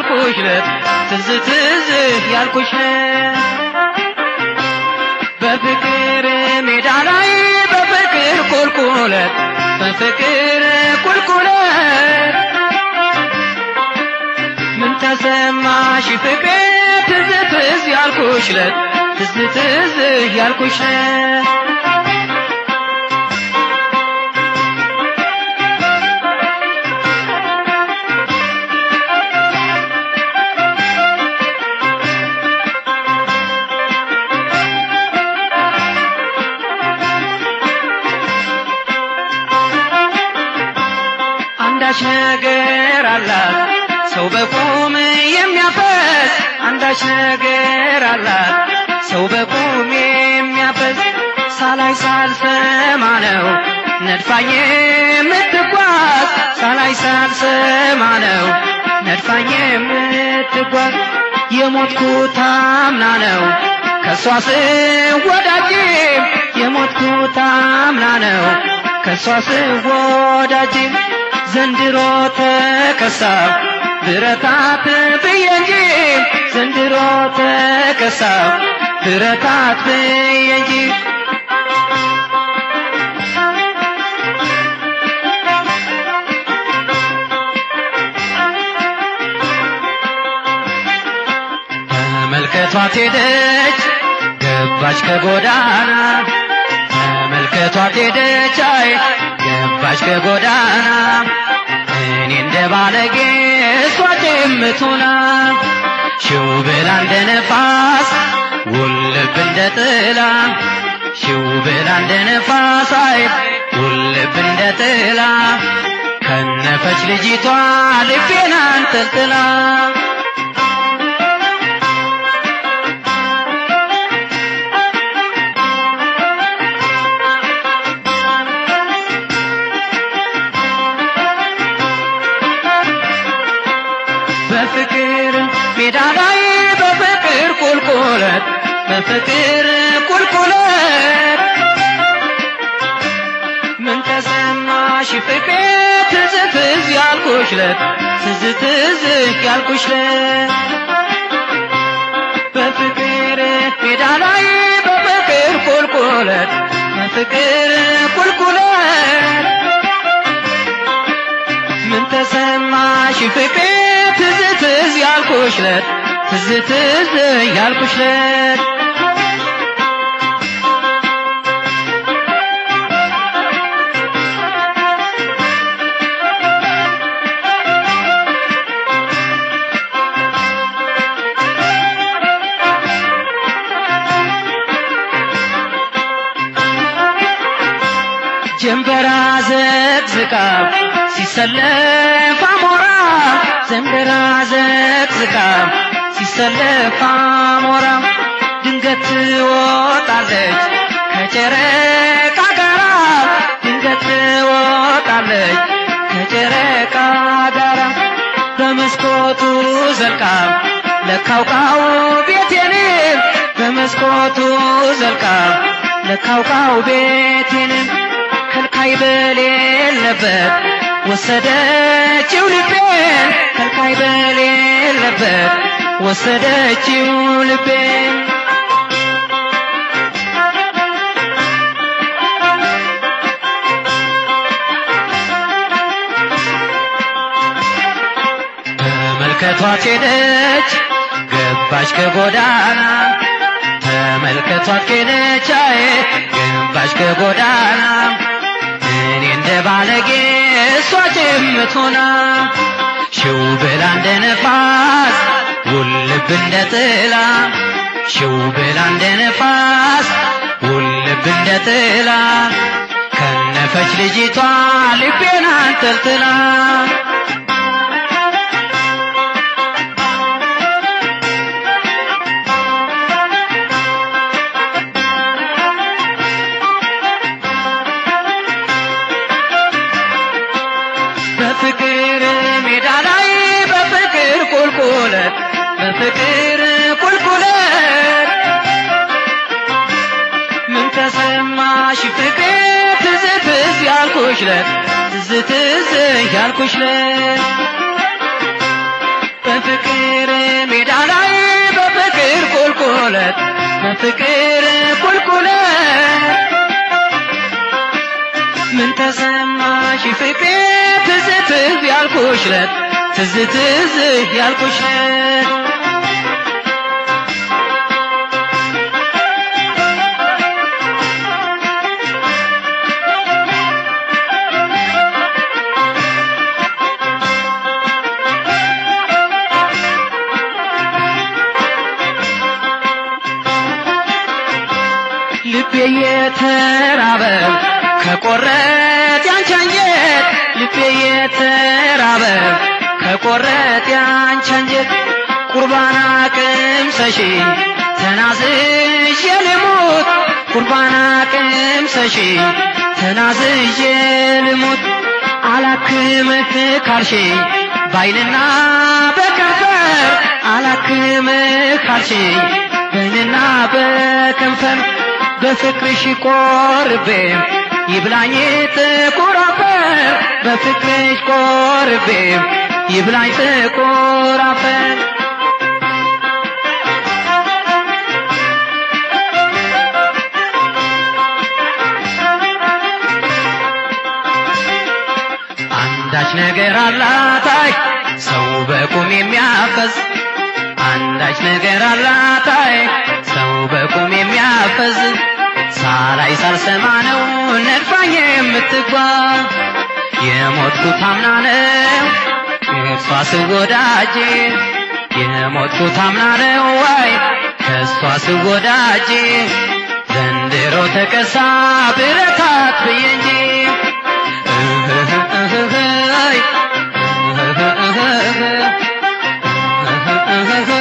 ያልኩሽ ለት ትዝ ትዝ ያልኩሽ ለት በፍቅር ሜዳ ላይ በፍቅር ቁልቁለት በፍቅር ቁልቁለት ምን ተሰማሽ ፍቅሬ ትዝ ትዝ ያልኩሽ ለት ትዝ ትዝ ያልኩሽ ለት አንዳች ነገር አላት ሰው በቁም የሚያፈስ አንዳች ነገር አላት ሰው በቁም የሚያፈስ ሳላይ ሳልሰማ ነው ነድፋኝ የምትጓዝ ሳላይ ሳልሰማ ነው ነድፋኝ የምትጓዝ የሞትኩት አምና ነው ከእሷ ስወዳጅ የሞትኩት አምና ነው ከእሷ ስወዳጅ ዘንድሮ ተከሳብ ብረታት ብዬ እንጂ ዘንድሮ ተከሳብ ብረታት ብዬ እንጂ ተመልከቷት ሄደች ገባች ከጎዳና ተመልከቷት ሄደች አይ ገባች ከጎዳና እኔ እንደ ባለጌ እሷ ጭምቱና ሽው ብላ እንደ ነፋስ ውልብ እንደ ጥላ ሽው ብላ እንደ ነፋስ አይ ውልብ እንደ ጥላ ከነፈች ልጅቷ ልቤን አንጠልጥላ በፍቅር ሜዳ ላይ በፍቅር ቁልቁለት በፍቅር ቁልቁለት ምን ተሰማሽ ፍቅሬ ትዝ ትዝ ያልኩሽ ለት ትዝ ትዝ ያልኩሽ ለት በፍቅር ሜዳ ላይ በፍቅር ቁልቁለት በፍቅር ቁልቁለት ምን ተሰማሽ ፍቅሬ ትዝ ትዝ ያልኩሽ ለት ትዝ ትዝ ያልኩሽ ለት ጀንበራ ዘቅዝቃ ሲሰለፍ አሞራ ዘንበራ ዘቅዝቃ ሲሰለፍ አሞራ ድንገት ትወጣለች ከጨረቃ ጋራ ድንገት ትወጣለች ከጨረቃ ጋራ በመስኮቱ ዘልቃ ለካውቃው ቤቴን በመስኮቱ ዘልቃ ለካውቃው ቤቴን ከልካይ በሌለበት ወሰደችው ልቤን ከልካይ በሌለበት ወሰደችው ልቤን ተመልከቷት ሄደች ገባች ከጎዳና ተመልከቷት ሄደች አይ ገባች ከጎዳና እኔ እንደ ባለጌ እሷ ጭምት ሆና ሽው ብላ እንደ ነፋስ ውልብ እንደ ጥላ ሽው ብላ እንደ ነፋስ ውልብ እንደ ጥላ ከነፈች ልጅቷ ልቤን አንጠልጥላ በፍቅር ሜዳ ላይ በፍቅር ቁልቁለት በፍቅር ቁልቁለት ምን ተሰማሽ ፍቅሬ ትዝ ትዝ ያልኩሽ ለት ትዝ ትዝ ያልኩሽ ለት በፍቅር ሜዳ ላይ በፍቅር ቁልቁለት በፍቅር ቁልቁለት ምን ተሰማሽ ፍቅሬ ትዝ ትዝ ያልኩሽ ለት ትዝ ትዝ ያልኩሽ ለት ልቤ የተራበ ከቆረት ያንቺ አንጀት ልቤ የተራበ ከቆረት ያንቺ አንጀት ቁርባን ቅምሰሽ ተናዝዤ ልሙት ቁርባን ቅምሰሽ ተናዝዤ ልሙት አላክምህ ካልሽ ባይንና በከንፈር አላክምህ ካልሽ ባይንና በከንፈር በፍቅርሽ ቆርቤ ይብላኝ ጥቁር አፈር በፍቅርሽ ቆርቤ ይብላኝ ጥቁር አፈር አንዳች ነገር አላታይ ሰው በቁም የሚያፈዝ አንዳች ነገር አላታይ ሰው በቁም የሚያፈዝ ሳላይ ሳልሰማ ነው ነድፋኝ የምትጓዝ የሞትኩት አምና ነው ከእሷ ስወዳጅ የሞትኩት አምና ነው ዋይ ከእሷ ስወዳጅ ዘንድሮ ተከሳ ብረታት ብዬ እንጂ እህህ እህህ እህህ እህህ